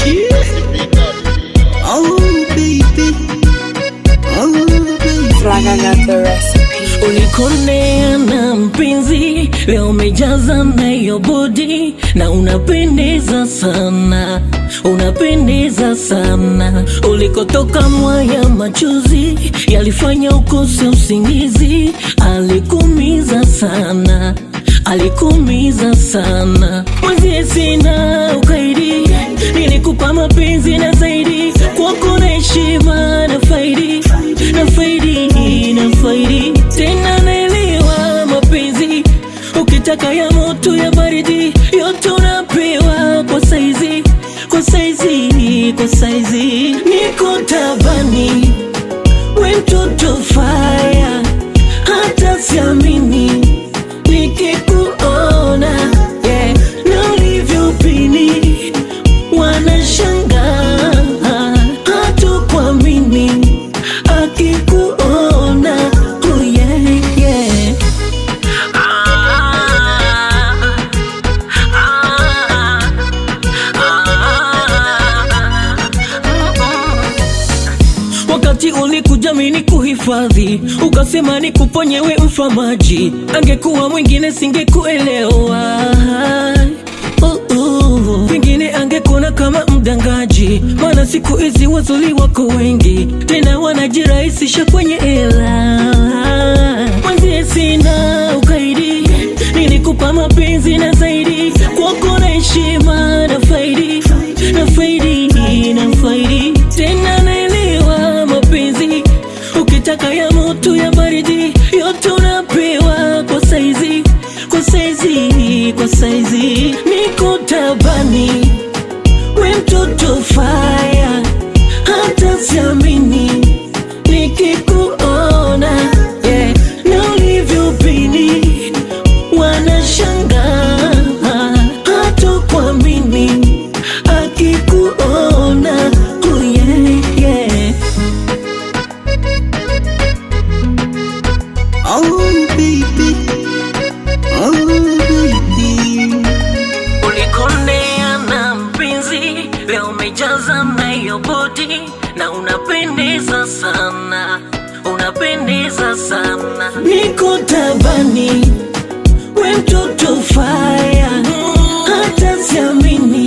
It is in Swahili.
Oh baby, oh baby. Flag, I got the recipe. Ulikonea na mpenzi, leo umejaza nayo bodi na unapendeza sana, unapendeza sana. Ulikotoka mwaya machozi yalifanya ukose usingizi, alikumiza sana alikumiza sana. Mwenzie sina ukaidi, nilikupa mapenzi na zaidi, kwako na heshima na faidi na faidi na faidi tena, naelewa mapenzi ukitaka ya moto ya baridi, yote unapewa kwa saizi, kwa saizi, kwa saizi. Niko tabani, we mtoto faya, hata siamini nikikuona yeah, na ulivyopini wanashangaa hatukuamini akikuona oh yeah, yeah. Ah, ah, ah, Wakati ulikuja mini kuhifadhi, ukasema nikuponye we mfamaji, angekuwa mwingine singekuelewa. Uh, uh. Pengine angekuona kama mdangaji, maana siku hizi wazuri wako wengi, tena wanajirahisisha kwenye hela. Mwenzie sina ukaidi, nilikupa mapenzi na zaidi, kwako na heshima na faidi na faidi na faidi tena naelewa mapenzi ukitaka ya moto ya baridi yote unapewa kwa saizi kwa saizi kwa saizi niko tabani we mtoto faya hata siamini nikikuona yeah, na ulivyopini wanashangaa hatukuamini akikuona oh yeah, yeah. Oh baby, oh baby. Ulikonea na mpenzi, leo umejaza nayo bodi na unapendeza sana, unapendeza sana. Niko tabani, we mtoto faya, hata siamini